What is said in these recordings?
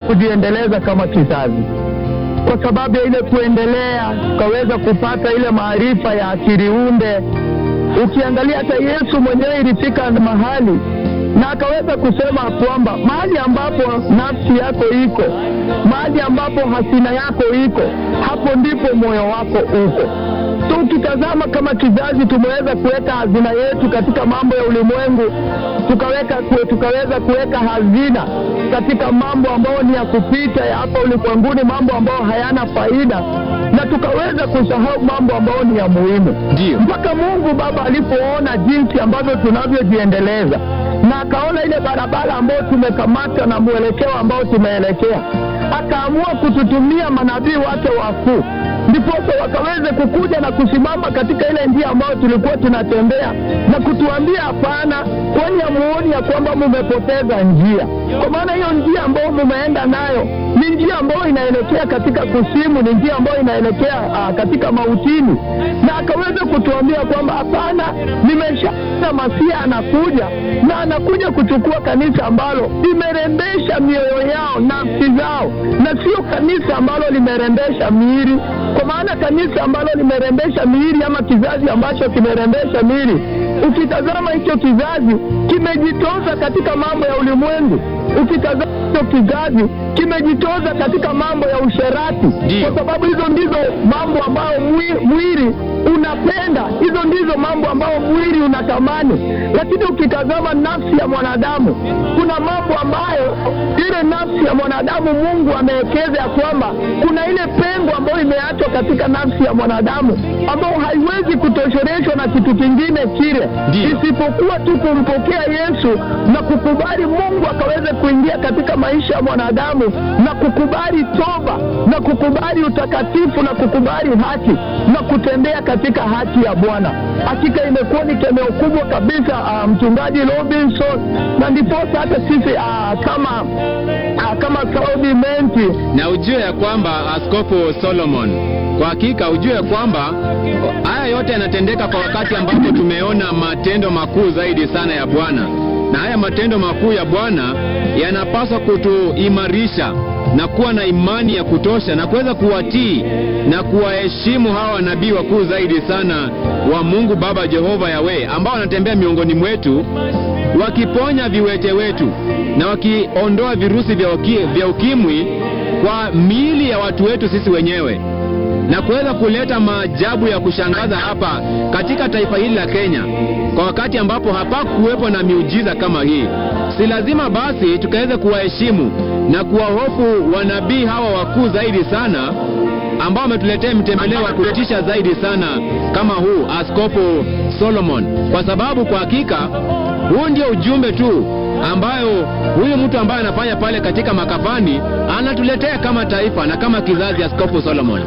kujiendeleza kama kizazi, kwa sababu ya ile kuendelea, tukaweza kupata ile maarifa ya akili unde. Ukiangalia hata Yesu mwenyewe ilifika mahali na akaweza kusema kwamba mahali ambapo nafsi yako iko, mahali ambapo hasina yako iko, hapo ndipo moyo wako uko. So ukitazama kama kizazi, tumeweza kuweka hazina yetu katika mambo ya ulimwengu, tukaweka kue, tukaweza kuweka hazina katika mambo ambayo ni ya kupita ya hapa ulimwenguni, mambo ambayo hayana faida, na tukaweza kusahau mambo ambayo ni ya muhimu Ndiyo. mpaka Mungu Baba alipoona jinsi ambavyo tunavyojiendeleza na akaona ile barabara ambayo tumekamata na mwelekeo ambao tumeelekea, akaamua kututumia manabii wake wakuu, ndiposa wakaweze kukuja na kusimama katika ile njia ambayo tulikuwa tunatembea na kutuambia hapana, kwani hamuoni ya kwamba mumepoteza njia? Kwa maana hiyo njia ambayo mumeenda nayo ni njia ambayo inaelekea katika kusimu, ni njia ambayo inaelekea ah, katika mautini, na akaweza kutuambia kwamba hapana, nimeshaona Masia anakuja na anakuja kuchukua kanisa ambalo limerembesha mioyo yao, nafsi zao, na sio kanisa ambalo limerembesha miili. Kwa maana kanisa ambalo limerembesha miili ama kizazi ambacho kimerembesha miili, ukitazama hicho kizazi kimejitoza katika mambo ya ulimwengu, ukitazama hicho kizazi kimejitoza katika mambo ya usherati, Ndiyo. kwa sababu hizo ndizo mambo ambayo mwi- mwili unapenda, hizo ndizo mambo ambayo mwili unatamani. Lakini ukitazama nafsi ya mwanadamu, kuna mambo ambayo ile nafsi ya mwanadamu Mungu amewekeza ya kwamba kuna ile pengo ambayo imeachwa katika nafsi ya mwanadamu ambayo haiwezi kutosheleshwa na kitu kingine kile Ndiyo. isipokuwa tu kumpokea Yesu na kukubali Mungu akaweze kuingia katika maisha ya mwanadamu na kukubali toba na kukubali utakatifu na kukubali haki na kutembea katika haki ya Bwana. Hakika imekuwa ni kemeo kubwa kabisa, ah, mchungaji Robinson, na ndiposa hata sisi ah, kama ah, kama Saudi Menti na ujue ya kwamba Askofu Solomon, kwa hakika ujue ya kwamba haya yote yanatendeka kwa wakati ambapo tumeona matendo makuu zaidi sana ya Bwana, na haya matendo makuu ya Bwana yanapaswa kutuimarisha na kuwa na imani ya kutosha na kuweza kuwatii na kuwaheshimu hawa wanabii wakuu zaidi sana wa Mungu Baba Jehova Yawe ambao wanatembea miongoni mwetu wakiponya viwete wetu na wakiondoa virusi vya, uki, vya ukimwi kwa miili ya watu wetu sisi wenyewe na kuweza kuleta maajabu ya kushangaza hapa katika taifa hili la Kenya kwa wakati ambapo hapakuwepo na miujiza kama hii. Si lazima basi tukaweze kuwaheshimu na kuwahofu wanabii hawa wakuu zaidi sana ambao wametuletea mtembeleo wa kutisha zaidi sana kama huu Askofu Solomon, kwa sababu kwa hakika huu ndio ujumbe tu ambayo huyu mtu ambaye anafanya pale katika makafani anatuletea kama taifa na kama kizazi. Askofu Solomon.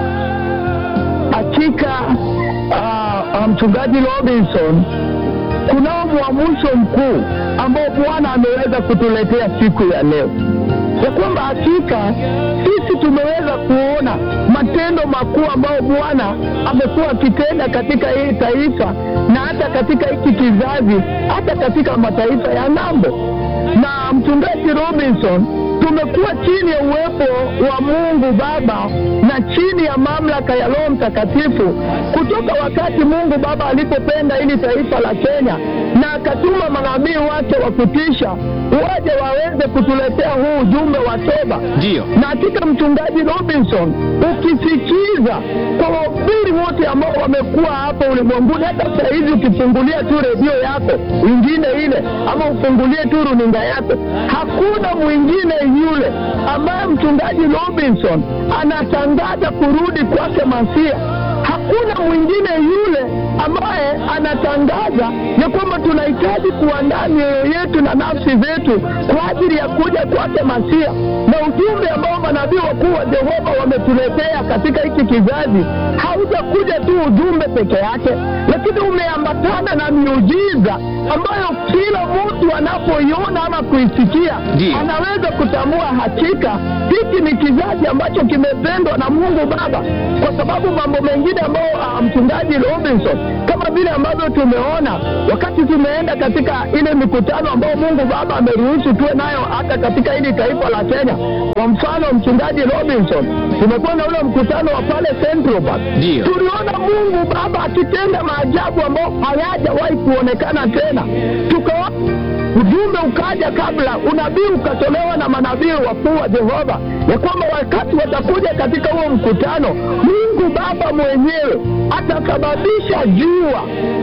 hakika ah, ah, mchungaji Robinson, kunao mwamusho mkuu ambao Bwana ameweza kutuletea siku ya leo, ya kwamba hakika sisi tumeweza kuona matendo makuu ambayo Bwana amekuwa akitenda katika hii taifa na hata katika hiki kizazi, hata katika mataifa ya ng'ambo. Na mchungaji Robinson, tumekuwa chini ya uwepo wa Mungu Baba na chini ya mamlaka ya Roho Mtakatifu kutoka wakati Mungu Baba alipopenda hili taifa la Kenya na akatuma manabii wake wa kutisha waje waweze kutuletea huu ujumbe wa toba. Ndiyo. Na hakika mchungaji Robinson, ukisikiza kwa wahubiri wote ambao wamekuwa hapa ulimwenguni, hata saa hizi ukifungulia tu redio yako ingine ile, ama ufungulie tu runinga yako, hakuna mwingine yule ambaye mchungaji Robinson anatangaza kurudi kwake Masia. Hakuna mwingine yule ambaye anatangaza ya kwamba tunahitaji kuandaa mioyo yetu na nafsi zetu kwa ajili ya kuja kwake Masia, na ujumbe ambao manabii wakuu wa Jehova wametuletea katika hiki kizazi haujakuja tu ujumbe peke yake, lakini umeambatana na miujiza ambayo kila mtu anapoiona ama kuisikia Ndiyo. anaweza kutambua hakika hiki ni kizazi ambacho kimependwa na Mungu Baba, kwa sababu mambo mengine ambayo ah, mchungaji Robinson kama vile ambavyo tumeona wakati tumeenda katika ile mikutano ambayo Mungu Baba ameruhusu tuwe nayo hata katika hili taifa la Kenya. Kwa mfano, mchungaji Robinson, tumekuwa na ule mkutano wa pale Central Park. Ndiyo. Tuliona Mungu Baba akitenda maajabu ambayo hayajawahi kuonekana tena, tukaona ujumbe ukaja kabla, unabii ukatolewa na manabii wakuu wa Jehova ya kwamba wakati watakuja katika huo mkutano, Mungu Baba mwenyewe atasababisha jua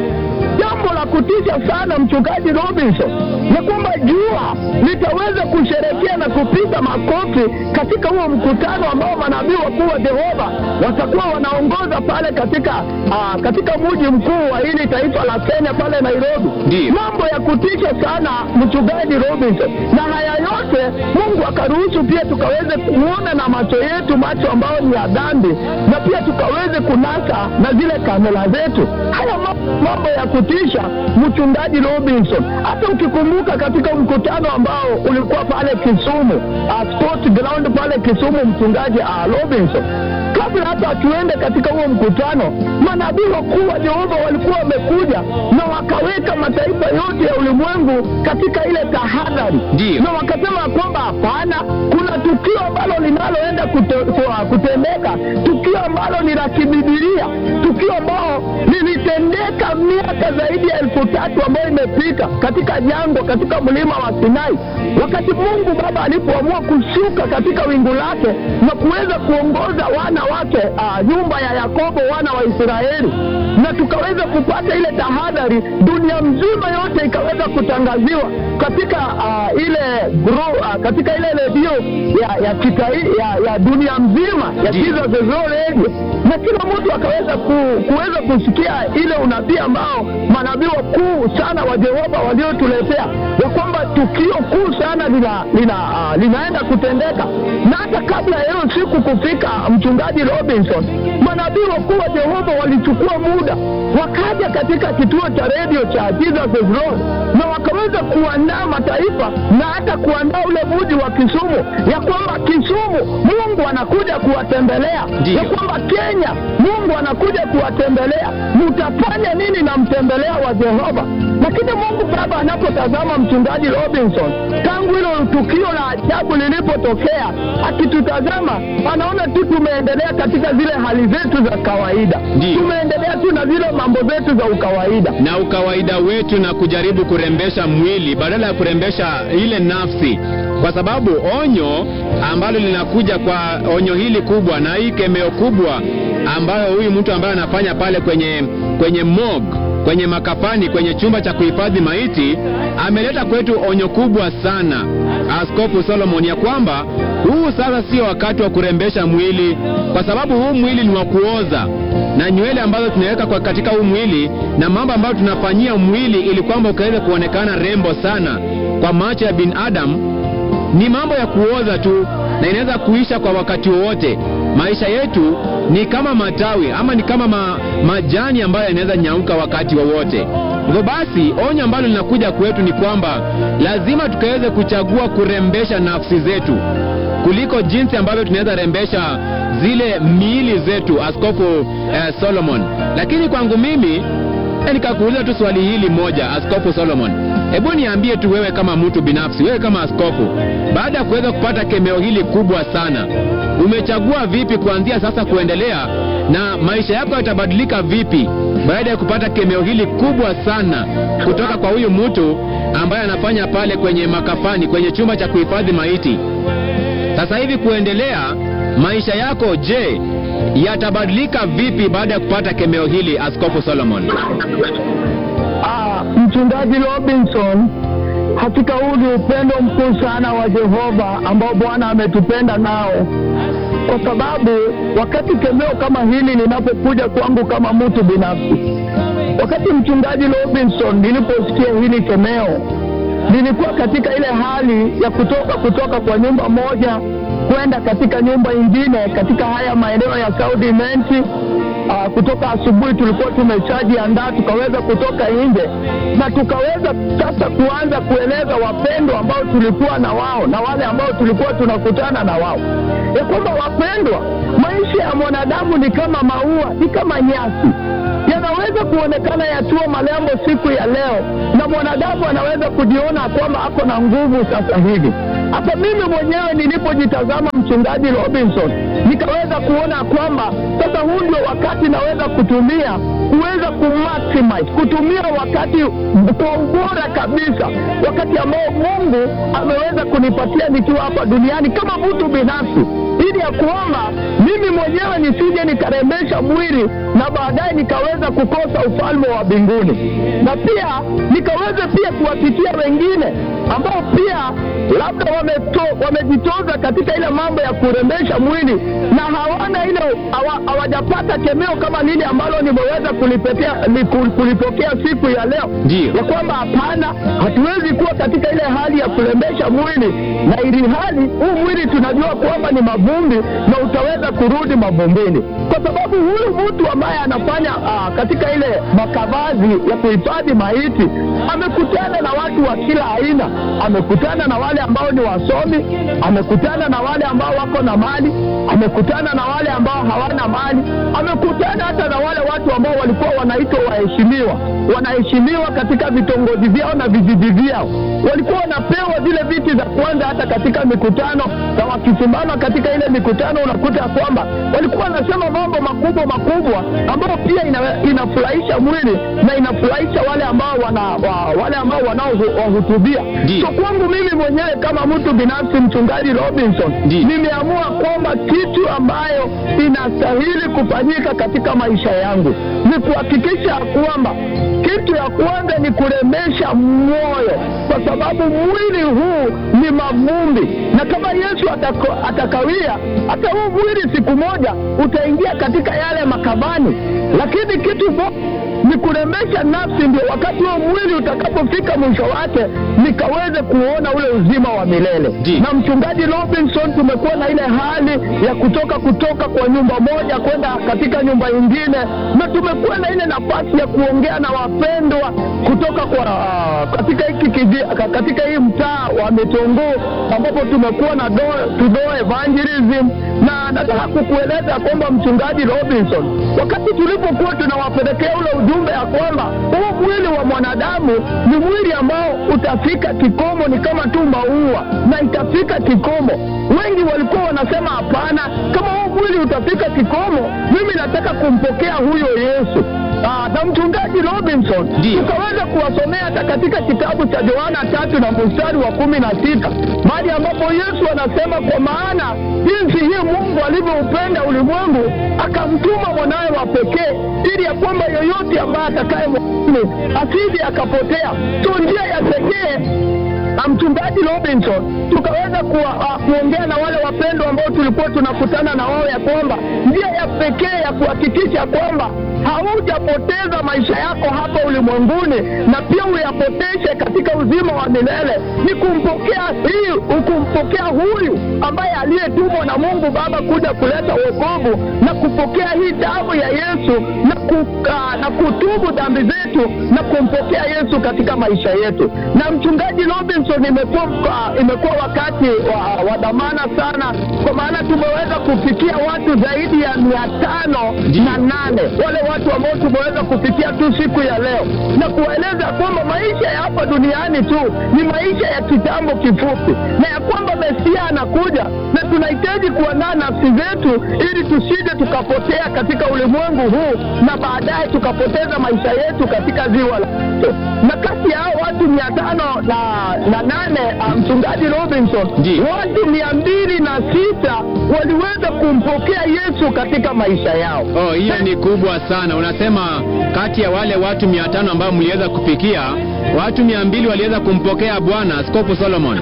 jambo la kutisha sana mchungaji Robinson, ya kwamba jua litaweza kusherekea na kupiga makofi katika huo mkutano ambao manabii wakuu wa Jehova watakuwa wanaongoza pale katika aa, katika mji mkuu wa hili taifa la Kenya pale Nairobi. Ndiyo. Mambo ya kutisha sana mchungaji Robinson, na haya yote Mungu akaruhusu pia tukaweze kuona na macho yetu, macho ambayo ni ya dhambi, na pia tukaweze kunasa na zile kamera zetu. Haya ma- mambo ya kutisha mchungaji Robinson, hata ukikumbuka katika mkutano ambao ulikuwa pale Kisumu, uh, sport ground pale Kisumu, mchungaji uh, Robinson, kabla hata tuende katika huo mkutano, manabii wakuu wa Jehova walikuwa wamekuja na wakaweka mataifa yote ya ulimwengu katika ile tahadhari, Ndiyo. na wakasema kwamba hapana, kuna tukio ambalo linaloenda kute, kwa- kutendeka, tukio ambalo ni la kibibilia, tukio ambalo lilitendeka miaka zaidi ya elfu tatu ambayo imepita katika jangwa, katika mlima wa Sinai, wakati Mungu Baba alipoamua kushuka katika wingu lake na kuweza kuongoza wana wake, ah, nyumba ya Yakobo, wana wa Israeli, na tukaweza kupata ile tahadhari, dunia mzima yote ikaweza kutangaziwa katika ah, ile gro, ah, katika ile redio ya ya, kitai, ya ya dunia mzima ya Ndiyo. Jesus is Lord Radio, na kila mtu akaweza ku, kuweza kusikia ile unabii ambao manabii wakuu sana wa Jehova waliotuletea ya kwamba tukio kuu sana lina, lina, ah, linaenda kutendeka, na hata kabla ya hiyo siku kufika, mchungaji Robinson, manabii wakuu wa Jehova walichukua muda wakaja katika kituo cha redio cha Jesus is Lord na wakaweza kuandaa mataifa na hata kuandaa ule mji wa Kisumu, ya kwamba Kisumu Mungu anakuja kuwatembelea, Ndiyo. ya kwamba Kenya Mungu anakuja kuwatembelea. Mtafanya nini na mtembelea wa Jehova? Lakini Mungu Baba anapotazama mchungaji Robinson, tangu hilo tukio la ajabu lilipotokea, akitutazama anaona tu tumeendelea katika zile hali zetu za kawaida, Ndiyo. tumeendelea tu na zile mambo zetu za ukawaida. na ukawaida wetu na kujaribu kurembesha mwili badala ya kurembesha ile nafsi, kwa sababu onyo ambalo linakuja kwa onyo hili kubwa na hii kemeo kubwa ambayo huyu mtu ambaye anafanya pale kwenye kwenye mog kwenye makafani kwenye chumba cha kuhifadhi maiti ameleta kwetu onyo kubwa sana Askofu Solomon ya kwamba huu sasa sio wakati wa kurembesha mwili, kwa sababu huu mwili ni wa kuoza na nywele ambazo tunaweka kwa katika huu mwili na mambo ambayo tunafanyia mwili ili kwamba ukaweze kuonekana rembo sana kwa macho ya binadamu ni mambo ya kuoza tu na inaweza kuisha kwa wakati wowote. Maisha yetu ni kama matawi ama ni kama ma, majani ambayo yanaweza nyauka wakati wowote. Hivyo basi, onyo ambalo linakuja kwetu ni kwamba lazima tukaweze kuchagua kurembesha nafsi zetu kuliko jinsi ambavyo tunaweza rembesha zile miili zetu, Askofu eh, Solomon. Lakini kwangu mimi nikakuuliza tu swali hili moja, Askofu Solomon, hebu niambie tu wewe kama mtu binafsi, wewe kama askofu, baada ya kuweza kupata kemeo hili kubwa sana, umechagua vipi kuanzia sasa kuendelea, na maisha yako yatabadilika vipi baada ya kupata kemeo hili kubwa sana kutoka kwa huyu mtu ambaye anafanya pale kwenye makafani, kwenye chumba cha kuhifadhi maiti? Sasa hivi kuendelea, maisha yako je, yatabadilika vipi baada ya kupata kemeo hili, Askofu Solomon? Ah, mchungaji Robinson, hakika huu ni upendo mkuu sana wa Jehova ambao Bwana ametupenda nao, kwa sababu wakati kemeo kama hili linapokuja kwangu kama mtu binafsi, wakati mchungaji Robinson niliposikia hili kemeo, nilikuwa katika ile hali ya kutoka kutoka kwa nyumba moja kwenda katika nyumba ingine katika haya maeneo ya South Imenti. Uh, kutoka asubuhi tulikuwa tumeshajiandaa tukaweza kutoka nje na tukaweza sasa kuanza kueleza wapendwa ambao tulikuwa na wao na wale ambao tulikuwa tunakutana na wao ya kwamba wapendwa, maisha ya mwanadamu ni kama maua, ni kama nyasi. yanaweza kuonekana yatua malembo siku ya leo, na mwanadamu anaweza kujiona kwamba ako na nguvu sasa hivi. Hata mimi mwenyewe nilipojitazama mchungaji Robinson, nikaweza kuona kwamba sasa huu ndio wakati naweza kutumia kuweza kumaximize, kutumia wakati kwa ubora kabisa, wakati ambao Mungu ameweza kunipatia nikiwa hapa duniani kama mtu binafsi, ili ya kwamba mimi mwenyewe nisije nikarembesha mwili na baadaye nikaweza kukosa ufalme wa mbinguni, na pia nikaweza pia kuwapitia wengine ambao pia labda wameto, wamejitoza katika ile mambo ya kurembesha mwili na hawana ile hawa- hawajapata kemeo kama lile ambalo nimeweza kulipetea ni- ku- kulipokea siku ya leo Ndiyo. ya kwamba hapana, hatuwezi kuwa katika ile hali ya kurembesha mwili, na ili hali huu mwili tunajua kwamba ni mavumbi na utaweza kurudi mavumbini, kwa sababu huyu mtu ambaye anafanya aa, katika ile makavazi ya kuhifadhi maiti amekutana na watu wa kila aina, amekutana na wale ambao ni wasomi, amekutana na wale ambao wako na mali, amekutana na wale ambao hawana mali, amekutana hata na wale watu ambao walikuwa wanaitwa waheshimiwa, wanaheshimiwa katika vitongoji vyao na vijiji vyao, walikuwa wanapewa zile viti za kwanza hata katika mikutano, na wakisimama katika ile mikutano unakuta ya kwamba walikuwa wanasema mambo makubwa makubwa ambayo pia ina, inafurahisha mwili na inafurahisha wale ambao wana wa, wale ambao wanaowahutubia. Ndiyo. So kwangu mimi mwenyewe kama mtu binafsi, mchungaji Robinson, Ndiyo. nimeamua kwamba kitu ambayo inastahili kufanyika katika maisha yangu ni kuhakikisha kwamba kitu ya kwanza ni kurembesha moyo, kwa sababu mwili huu ni mavumbi, na kama Yesu atako, atakawia, hata huu mwili siku moja utaingia katika yale makabani, lakini kitu bo ni kurembesha nafsi, ndio wakati huo mwili utakapofika mwisho wake nikaweze kuona ule uzima wa milele. Ndiyo. Na mchungaji Robinson, tumekuwa na ile hali ya kutoka kutoka kwa nyumba moja kwenda katika nyumba nyingine, na tumekuwa na ile nafasi ya kuongea na wapendwa kutoka kwa uh, katika hiki kiji- ka- katika hii mtaa wa Mitunguu ambapo tumekuwa na do, tudo evangelism, na nataka kukueleza kwamba mchungaji Robinson, wakati tulipokuwa tunawapelekea ule ujumbe ya kwamba huu mwili wa mwanadamu ni mwili ambao utafika kikomo, ni kama tu maua na itafika kikomo. Wengi walikuwa wanasema hapana, kama huu mwili utafika kikomo, mimi nataka kumpokea huyo Yesu. Aa, na mchungaji Robinson Ndiyo. tukaweza kuwasomea hata katika kitabu cha Yohana tatu na mstari wa kumi na sita mahali ambapo Yesu anasema kwa maana jinsi hii Mungu alivyoupenda ulimwengu akamtuma mwanawe wa pekee ili ya kwamba yoyote ambaye atakaye mwamini asije akapotea. So njia ya pekee na mchungaji Robinson tukaweza kuwa, uh, kuongea na wale wapendwa ambao tulikuwa tunakutana na wao ya kwamba njia ya pekee ya kuhakikisha kwamba haujapoteza maisha yako hapa ulimwenguni na pia uyapoteshe katika uzima wa milele ni kumpokea hii kumpokea huyu ambaye aliyetumwa na Mungu Baba kuja kuleta wokovu na kupokea hii damu ya Yesu na, kuka, na kutubu dhambi zetu na kumpokea Yesu katika maisha yetu. Na mchungaji Robinson, imekuwa imekuwa wakati wa, wa dhamana sana, kwa maana tumeweza kufikia watu zaidi ya mia tano na nane wale watu ambao tumeweza kufikia tu siku ya leo na kuwaeleza kwamba maisha ya hapa duniani tu ni maisha ya kitambo kifupi, na ya kwamba Mesia anakuja na tunahitaji kuandaa nafsi zetu ili tusije tukapotea katika ulimwengu huu na baadaye tukapoteza maisha yetu katika ziwa la moto. Na kati ya hao watu mia tano na, na nane ah, mchungaji Robinson, Ndiyo. watu mia mbili na sita waliweza kumpokea Yesu katika maisha yao. Oh, hiyo ni kubwa sana. Unasema kati ya wale watu mia tano ambao mliweza kufikia, watu mia mbili waliweza kumpokea Bwana Askofu Solomon.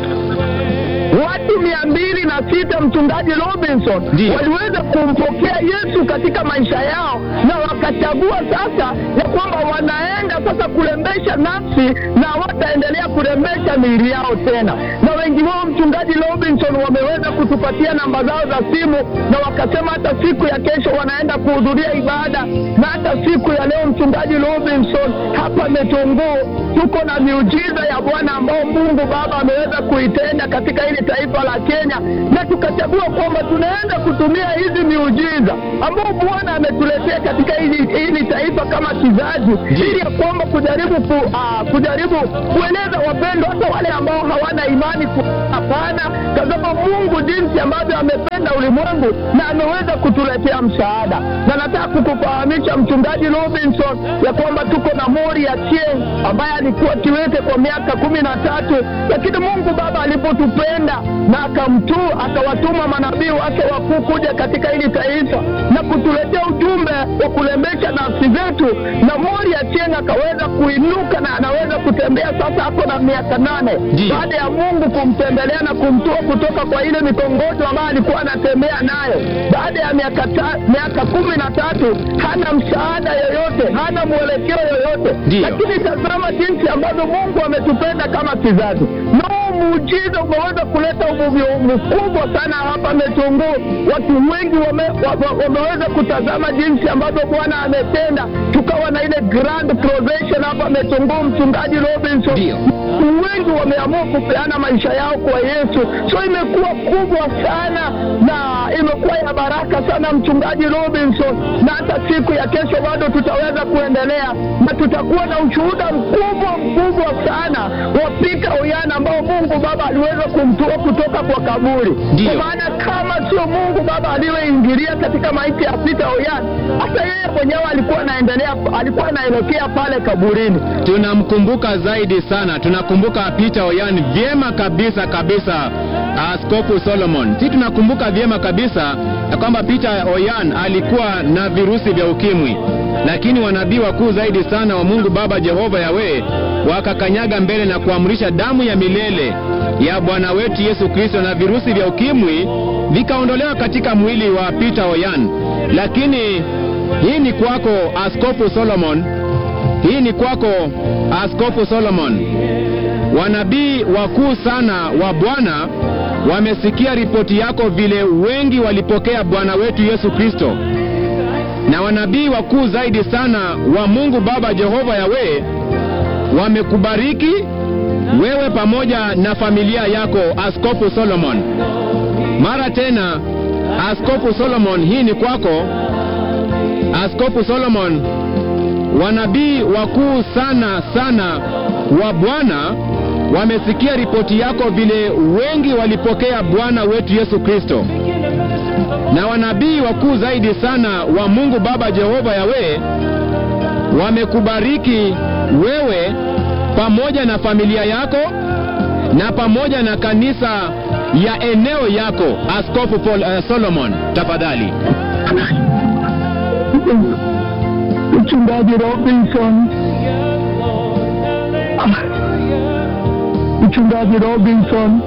watu mia mbili na sita mchungaji Robinson Ndiyo. waliweza kumpokea Yesu katika maisha yao, na wakachagua sasa ya kwamba wanaenda sasa kurembesha nafsi na wataendelea kurembesha miili yao tena. Na wengi wao mchungaji Robinson wameweza kutupatia namba zao za simu, na wakasema hata siku ya kesho wanaenda kuhudhuria ibada, na hata siku ya leo mchungaji Robinson hapa Metongoo tuko na miujiza ya Bwana ambao Mungu Baba ameweza kuitenda katika ile hili taifa la Kenya, na tukachagua kwamba tunaenda kutumia hizi miujiza ambao Bwana ametuletea katika hili, hili taifa kama kizazi, ili ya kwamba kujaribu ku, uh, kujaribu kueleza wapendwa, hata wale ambao hawana imani ku, hapana, tazama Mungu jinsi ambavyo amependa ulimwengu na ameweza kutuletea msaada, na nataka kukufahamisha mchungaji Robinson ya kwamba tuko na Mori ya Chieng ambaye alikuwa kiwete kwa miaka kumi na tatu, lakini Mungu Baba alipotupenda na akamtu akawatuma manabii wake wakuu kuja katika hili taifa na kutuletea ujumbe wa kulembesha nafsi zetu, na Mori ya Chieng akaweza kuinuka na anaweza kutembea sasa, ako na miaka nane Ndiyo. baada ya Mungu kumtembelea na kumtoa kutoka kwa ile mikongojo ambayo alikuwa anatembea nayo. Baada ya miaka ta, miaka kumi na tatu hana msaada yoyote, hana mwelekeo yoyote, Ndiyo. lakini tazama jinsi ambavyo Mungu ametupenda kama kizazi. No muujiza umeweza kuleta uvuvio mkubwa sana hapa Metunguu. Watu wengi wame, wa, wa, wameweza kutazama jinsi ambavyo Bwana ametenda, tukawa na ile grand procession hapa Metunguu, mchungaji Robinson Ndiyo. watu wengi wameamua kupeana maisha yao kwa Yesu, so imekuwa kubwa sana na imekuwa ya baraka sana, mchungaji Robinson, na hata siku ya kesho bado tutaweza kuendelea na tutakuwa na ushuhuda mkubwa mkubwa sana wa Peter Oyana ambao Mungu Baba aliweza kumtoa kutoka kwa kaburi, Ndiyo. kwa maana kama sio Mungu Baba aliyeingilia katika maiti ya Peter Oyana, hata yeye mwenyewe alikuwa anaendelea, alikuwa anaelekea pale kaburini. tunamkumbuka zaidi sana, tunakumbuka Peter Oyan vyema kabisa kabisa, Askofu Solomon. Si tunakumbuka vyema kabisa ya kwamba Peter Oyan alikuwa na virusi vya ukimwi, lakini wanabii wakuu zaidi sana wa Mungu Baba Jehova Yawe wakakanyaga mbele na kuamrisha damu ya milele ya Bwana wetu Yesu Kristo, na virusi vya ukimwi vikaondolewa katika mwili wa Peter Oyan. Lakini hii ni kwako Askofu Solomon, hii ni kwako Askofu Solomon. Wanabii wakuu sana wa Bwana wamesikia ripoti yako, vile wengi walipokea Bwana wetu Yesu Kristo, na wanabii wakuu zaidi sana wa Mungu Baba Jehova Yawe wamekubariki wewe pamoja na familia yako, Askofu Solomon. Mara tena, Askofu Solomon, hii ni kwako Askofu Solomon wanabii wakuu sana sana wa Bwana wamesikia ripoti yako, vile wengi walipokea Bwana wetu Yesu Kristo, na wanabii wakuu zaidi sana wa Mungu Baba Jehova Yawe wamekubariki wewe pamoja na familia yako na pamoja na kanisa ya eneo yako. Askofu Paul, uh, Solomon, tafadhali. Mchungaji Robinson, Ah, mchungaji Robinson,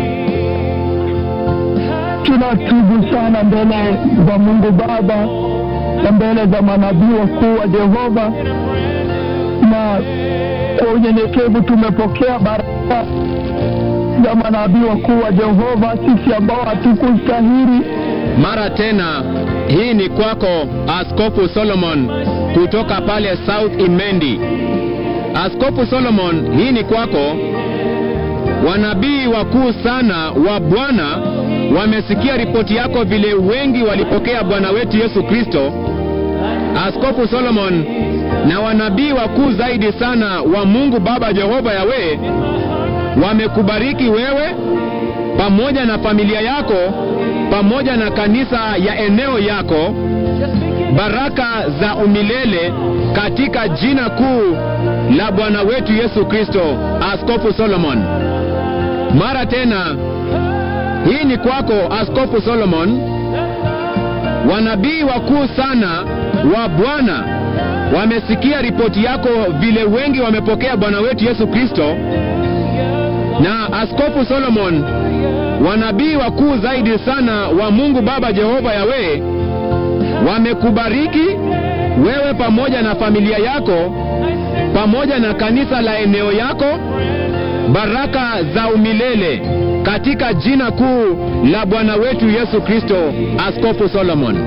tunatubu sana mbele za Mungu Baba na mbele za manabii wakuu wa Jehova, na kwa unyenyekevu tumepokea baraka za manabii wakuu wa Jehova, sisi ambao hatukustahili Mara tena, hii ni kwako Askofu Solomon kutoka pale South Imendi. Askofu Solomon, hii ni kwako. Wanabii wakuu sana wa Bwana wamesikia ripoti yako, vile wengi walipokea Bwana wetu Yesu Kristo. Askofu Solomon, na wanabii wakuu zaidi sana wa Mungu Baba Jehova Yawe wamekubariki wewe pamoja na familia yako pamoja na kanisa ya eneo yako, baraka za umilele katika jina kuu la Bwana wetu Yesu Kristo. Askofu Solomon, mara tena, hii ni kwako Askofu Solomon. Wanabii wakuu sana wa Bwana wamesikia ripoti yako, vile wengi wamepokea Bwana wetu Yesu Kristo. Na Askofu Solomon, wanabii wakuu zaidi sana wa Mungu Baba Jehova Yawe wamekubariki wewe pamoja na familia yako pamoja na kanisa la eneo yako, baraka za umilele katika jina kuu la Bwana wetu Yesu Kristo. Askofu Solomon.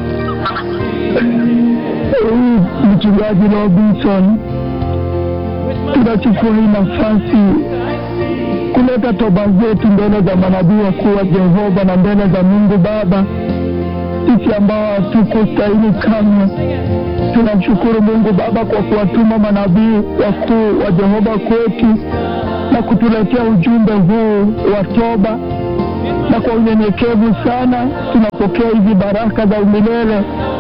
Huyu mchungaji Robinson, tunachukua hii nafasi kuleta toba zetu mbele za manabii wakuu wa Jehova na mbele za Mungu Baba, sisi ambao hatukustahili kamwe. Tunamshukuru Mungu Baba kwa kuwatuma manabii wakuu wa Jehova kwetu na kutuletea ujumbe huu wa toba, na kwa unyenyekevu sana tunapokea hizi baraka za umilele